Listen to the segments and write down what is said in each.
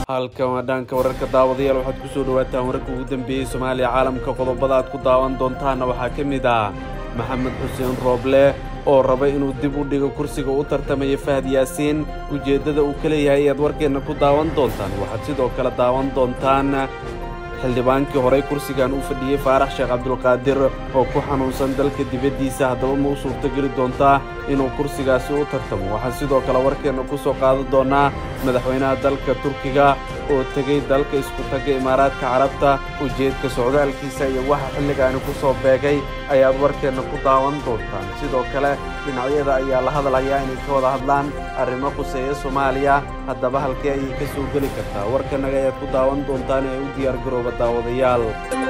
halkan waa dhaanka wararka daawadayaal waxaad ku soo dhawaataan wararka ugu dambeeyey soomaaliya caalamka qodobada aad ku daawan doontaanna waxaa ka mid ah maxamed xuseen rooble oo raba inuu dib u dhigo kursiga u tartamaya fahad yaasiin ujeeddada uu ka leeyahay ayaad warkeenna ku daawan doontaan waxaad sidoo kale daawan doontaan xildhibaankii horey kursigan u fadhiyey faarax sheekh cabdulqaadir oo ku xanuunsan dalka dibaddiisa haddaba ma u suurtogeli doontaa inuu kursigaasi u tartamo waxaan sidoo kale warkeenna ku soo qaadan doonnaa madaxweynaha dalka turkiga oo tegey dalka isku tagga imaaraadka carabta ujeedka socdaalkiisa iyo waxa xilligaani ku soo beegay ayaad warkeenna ku daawan doontaan sidoo kale dhinacyada ayaa la hadalhayaa inay ka wada hadlaan arrimo khuseeya soomaaliya haddaba halkee ayay ka soo geli kartaa warkanaga ayaad ku daawan doontaan ee u diyaar garooba daawadayaal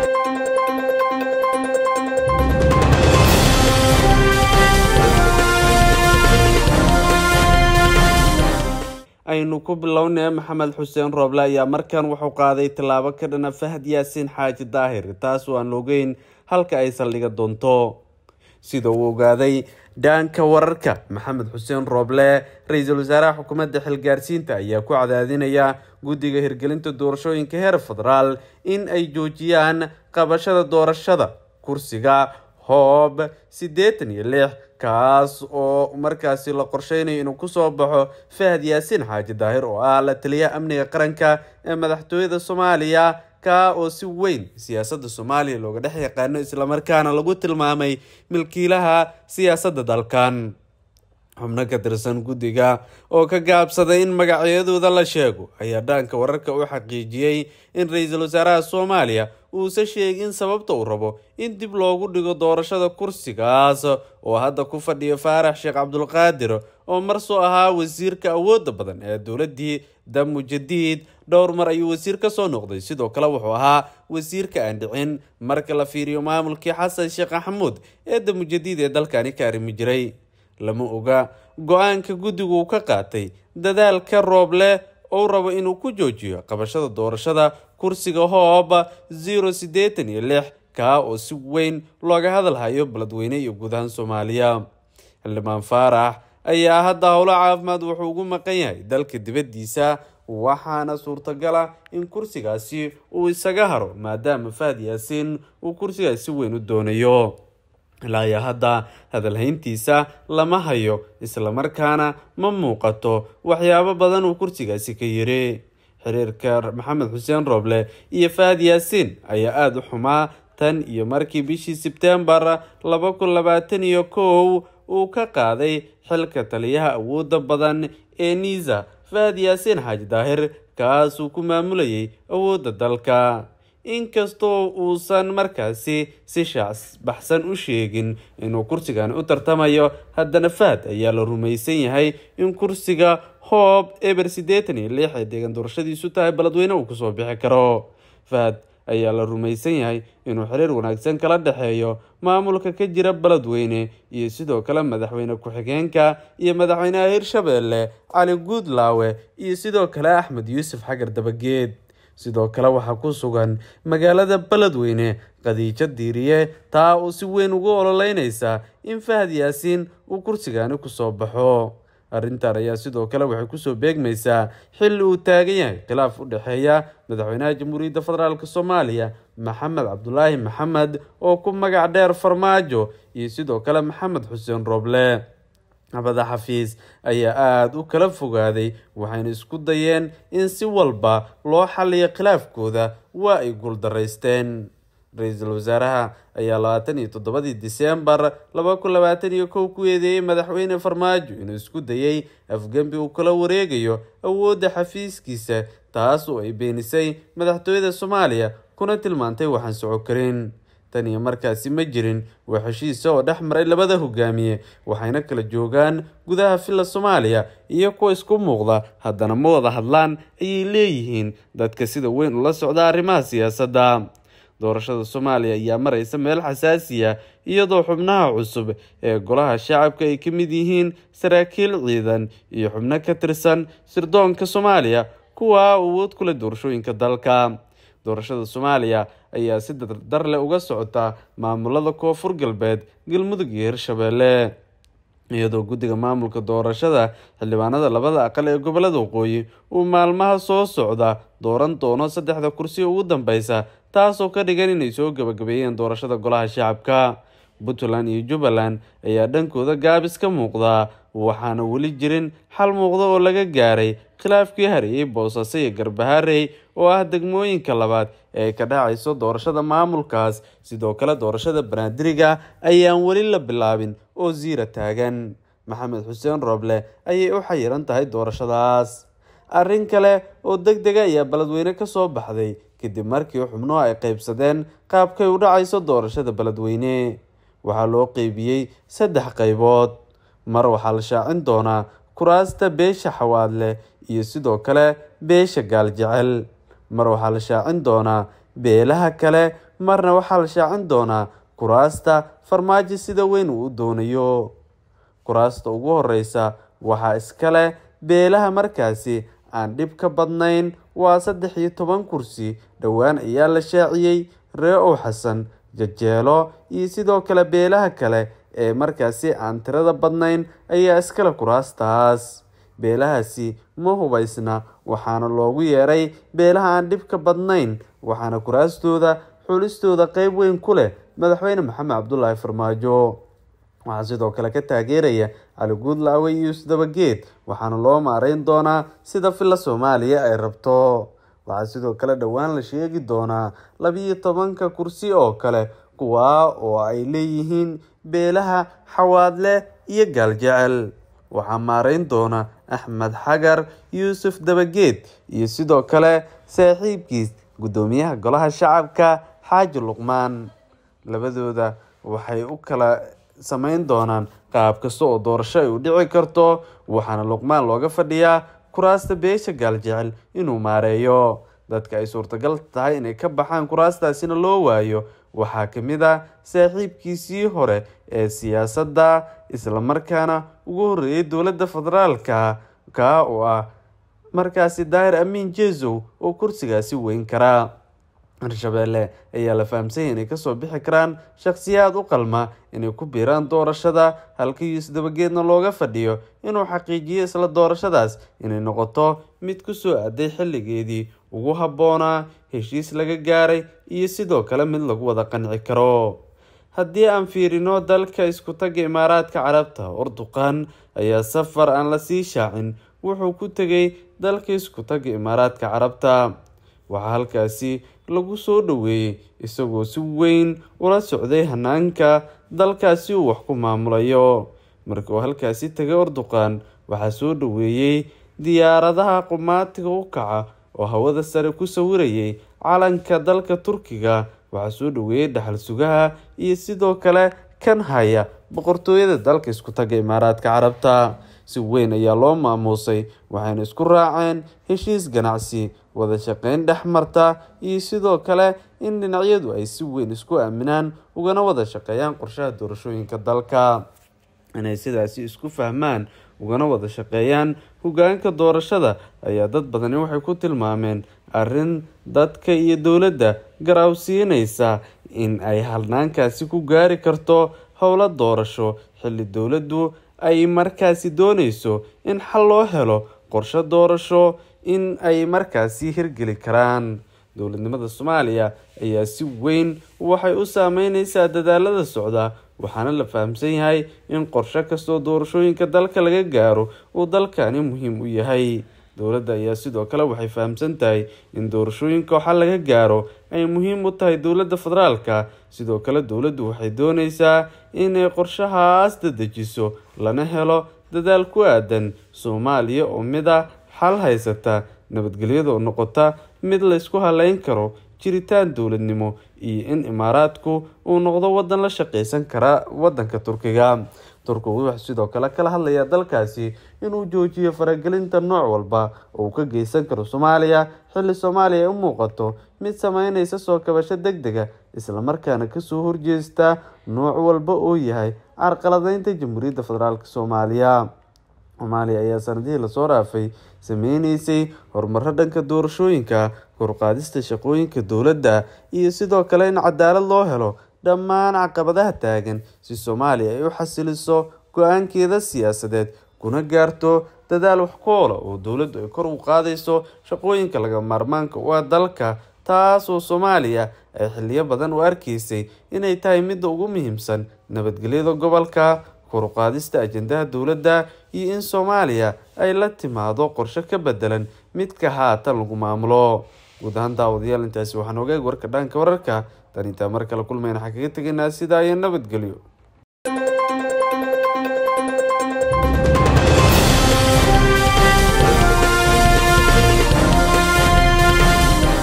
aynu ku bilownay maxamed xuseen rooble ayaa markan wuxuu qaaday tallaabo ka dhana fahad yaasiin xaaji daahir taas oo aan ogeyn halka ay saldhiga doonto sida uu ogaaday dhaanka wararka maxamed xuseen rooble ra-iisul wasaaraha xukuumadda xilgaarsiinta ayaa ku cadaadinaya guddiga hirgelinta doorashooyinka heer federaal in ay joojiyaan qabashada doorashada kursiga hoob siddeetan iyo lix kaas oo markaasi la qorsheynayo inuu kusoo baxo fahad yaasiin xaaji daahir oo ah la taliyaha amniga qaranka ee madaxtooyada soomaaliya ka oo si weyn siyaasadda soomaaliya looga dhex yaqaano islamarkaana lagu tilmaamay milkiilaha siyaasadda dalkan xubno ka tirsan guddiga oo ka gaabsaday in magacyadooda la sheego ayaa dhaanka wararka u xaqiijiyey in ra-iisul wasaaraha soomaaliya uusa sheegin sababta uu rabo in dib loogu dhigo doorashada kursigaas oo hadda ku fadhiya faarax sheekh cabdulqaadir oo mar soo ahaa wasiirka awoodda badan ee dowladdii damu jadiid dhowr mar ayuu wasiir ka soo noqday sidoo kale wuxuu ahaa wasiirka aan dhicin marka la fiiriyo maamulkii xasan sheekh maxamuud ee damu jadiid ee dalkani ka arrimi jiray lama oga go-aanka guddigu uu ka qaatay dadaalka rooble ou rabo inuu ku joojiyo qabashada doorashada kursiga hoob zero siddeetan iyo lix kaa oo si weyn looga hadalhayo beledweyne iyo guud ahaan soomaaliya xildhibaan faarax ayaa hadda howlo caafimaad wuxuu ugu maqan yahay dalka dibaddiisa waxaana suurtagal ah in kursigaasi uu isaga haro maadaama fahad yaasiin uu kursigaas si weyn u doonayo ilaa iyo hadda hadalhayntiisa lama hayo islamarkaana ma muuqato waxyaabo badan uu kursigaasi ka yiri xiriirka maxamed xuseen rooble iyo fahad yaasiin ayaa aada u xumaa tan iyo markii bishii sebtembar laba kun labaatan iyo kow uu ka qaaday xilka taliyaha awoodda badan ee niisa fahad yaasiin xaaji daahir kaasuu ku maamulayay awoodda dalka inkastoo uusan markaasi si shaacbaxsan u sheegin inuu kursigani u tartamayo haddana fahad ayaa la rumaysan yahay in kursiga hoob eber siddeetan iyo lix ee deegan doorashadiisu tahay beledweyne uu kusoo bixi karo fahad ayaa la rumaysan yahay inuu xiriir wanaagsan kala dhexeeyo maamulka ka jira beledweyne iyo sidoo kale madaxweyne ku-xigeenka iyo madaxweynaha hirshabeelle cali guudlaawe iyo sidoo kale axmed yuusuf xagar dabageed sidoo kale waxaa ku sugan magaalada beledweyne khadiijo diiriye taa oo si weyn ugu ololeynaysa in fahad yaasiin uu kursigani kusoo baxo arrintan ayaa sidoo kale waxay kusoo beegmaysaa xilli uu taagan yahay khilaaf u dhexeeya madaxweynaha jamhuuriyadda federaalk soomaaliya maxamed cabdulaahi maxamed oo ku magac dheer farmaajo iyo sidoo kale maxamed xuseen rooble abada xafiis ayaa aada u kala fogaaday waxayna isku dayeen in si walba loo xaliyo khilaafkooda waa ay guuldaraysteen ra-iisul wasaaraha ayaa labaatan iyo toddobadii diseembar laba kun labaatan iyo kow ku eedeeyey madaxweyne farmaajo inuu isku dayay afgembi uu kala wareegayo awoodda xafiiskiisa taas oo ay beenisay madaxtooyada soomaaliya kuna tilmaantay waxaan soco karin tan iyo markaasi ma jirin waa heshiisa oo dhex maray labada hogaamiye waxayna kala joogaan gudaha villa soomaaliya iyo kuwa isku muuqda haddana ma wada hadlaan ayay leeyihiin dadka sida weyn ula socda arrimaha siyaasadda doorashada soomaaliya ayaa maraysa meel xasaasiya iyadoo xubnaha cusub ee golaha shacabka ay ka mid yihiin saraakiil ciidan iyo xubno ka tirsan sirdoonka soomaaliya kuwa awood ku leh doorashooyinka dalka doorashada soomaaliya ayaa si dardar leh uga socota maamulada koonfur galbeed galmudug iyo hirshabeelle iyadoo guddiga maamulka doorashada xildhibaanada labada aqal ee gobolada waqooyi uu maalmaha soo socda dooran doono saddexda kursi ugu dambeysa taasoo ka dhigan inay soo gabagabeeyeen doorashada golaha shacabka puntland iyo jubbaland ayaa dhankooda gaabis ka muuqdaa waxaana weli jirin xal muuqda oo laga gaaray khilaafkii hareeyey boosaaso iyo garbaharey oo ah degmooyinka labaad ee ka dhacayso doorashada maamulkaas sidoo kale doorashada banaadiriga ayaan weli la bilaabin oo ziira taagan maxamed xuseen rooble ayay u xayiran tahay doorashadaas arrin kale oo deg dega ayaa beledweyne kasoo baxday kadib markii xubnuhu ay qeybsadeen qaabkay u dhacayso doorashada beledweyne waxaa loo qeybiyey saddex qaybood mar waxaa la shaacin doonaa kuraasta beesha xawaadle iyo sidoo kale beesha gaaljecel mar waxaa la shaacin doonaa beelaha kale marna waxaa la shaacin doonaa kuraasta farmaajo sida weyn uu u doonayo kuraasta ugu horeysa waxaa iskale beelaha markaasi aan dhib ka badnayn waa saddex iyo toban kursi dhowaan ayaa la shaaciyey ree ow xasan jajeelo iyo sidoo kale beelaha kale ee markaasi aan tirada badnayn ayaa iskale kuraastaas beelahaasi ma hubaysna waxaana loogu yeeray beelaha aan dhibka badnayn waxaana kuraastooda xulistooda qeyb weyn ku leh madaxweyne maxamed cabdulaahi farmaajo waxaa sidoo kale ka taageeraya cali guudlaawe iyo isdabageed waxaana loo maareyn doonaa sida villa soomaaliya ay rabto waxaa sidoo kale dhowaan la sheegi doonaa labiyo tobanka kursi oo kale kuwaa oo ay leeyihiin beelaha xawaadle iyo gaaljecel waxaa maareyn doona axmed xagar yuusuf dabageed iyo sidoo kale saaxiibkiis guddoomiyaha golaha shacabka xaaji luqmaan labadooda waxay u kala sameyn doonaan qaab kasta oo doorasho ay u dhici karto waxaana luqmaan looga fadhiyaa kuraasta beesha gaaljecel inuu maareeyo dadka ay suurtagal tahay inay ka baxaan kuraastaasina loo waayo waxaa kamid ah saaxiibkiisii hore ee siyaasadda islamarkaana ugu horreeyay dowladda federaalka kaa oo ah markaasi daahir amiin jesow oo kursigaasi weyn karaa hirshabeelle ayaa la fahamsanyay inay kasoo bixi karaan shakhsiyaad u qalma inay ku biiraan doorashada halka yuus dabageedna looga fadhiyo inuu xaqiijiyo isla doorashadaas inay noqoto mid kusoo aaday xilligeedii ugu habboonaa heshiis laga gaaray iyo sidoo kale mid lagu wada qanci karo haddii aan fiirino dalka isku taga imaaraadka carabta urduqan ayaa safar aan la sii shaacin wuxuu ku tegay dalka isku taga imaaraadka carabta waxaa halkaasi lagu soo dhoweeyey isagoo si weyn ula socday hanaanka dalkaasi uu wax ku maamulayo markii uu halkaasi tegay urduqan waxaa soo dhoweeyey diyaaradaha qumaatiga u kaca oo hawada sare ku sawirayay calanka dalka turkiga waxaa soo dhoweeyey dhaxal sugaha iyo sidoo kale kan haya boqortooyada dalka isku taga imaaraadka carabta si weyn ayaa loo maamuusay waxayna isku raaceen heshiis ganacsi wada shaqeyn dhex marta iyo sidoo kale in dhinacyadu ay si weyn isku aaminaan ugana wada shaqeeyaan qorshaha doorashooyinka dalka inay sidaasi isku fahmaan ugana wada shaqeeyaan hogaanka doorashada ayaa dad badani waxay ku tilmaameen arrin dadka iyo dowladda garawsiinaysa in ay halnaankaasi ku gaari karto howlo doorasho xilli dowladdu ay markaasi dooneyso in xal loo helo qorshe doorasho in ay markaasi hirgeli karaan dowladnimada soomaaliya ayaa si weyn waxay u saameyneysaa dadaalada socda waxaana la fahamsan yahay in qorshe kastoo doorashooyinka dalka laga gaaro uu dalkani muhiim u yahay dowladda ayaa sidoo kale waxay fahamsan tahay in doorashooyinka xal laga gaaro ay muhiim u tahay dowladda federaalka sidoo kale dowladdu waxay dooneysaa inay qorshahaas dadejiso lana helo dadaal ku aadan soomaaliya oo mid ah xal haysata nabadgelyada oo noqota mid la ysku haleyn karo jiritaan dowladnimo iyo in imaaraadku uu noqdo wadan la shaqeysan kara wadanka turkiga turkigu wuxuu sidoo kale kala hadlayaa dalkaasi inuu joojiyo faragelinta nooc walba oo uu ka geysan karo soomaaliya xilli soomaaliya ay u muuqato mid sameyneysa soo kabasho deg dega islamarkaana kasoo horjeesta nooc walba oo yahay carqaladeynta jamhuuriyadda federaalk soomaaliya soomaaliya ayaa sanadihii lasoo dhaafay sameyneysay horumaro dhanka doorashooyinka korqaadista shaqooyinka dowladda iyo sidoo kale in cadaalad loo helo dhammaan caqabadaha taagan si soomaaliya ay u xasiliso go-aankeeda siyaasadeed kuna gaarto dadaal wax ku oola oo dowladdu ay kor u qaadayso shaqooyinka laga maarmaanka u ah dalka taas oo soomaaliya ay xiliyo badan u arkaysay inay tahay midda ugu muhiimsan nabadgelyada gobolka kor u qaadista ajendaha dowladda iyo in soomaaliya ay la timaado qorshe ka bedelan midka haatan lagu maamulo guud ahaan daawadayaal intaasi waxaan ogaeg warka dhanka wararka tan intaa mar kale kulmayna waxaan kaga tegaynaa sidaa iyo nabadgelyo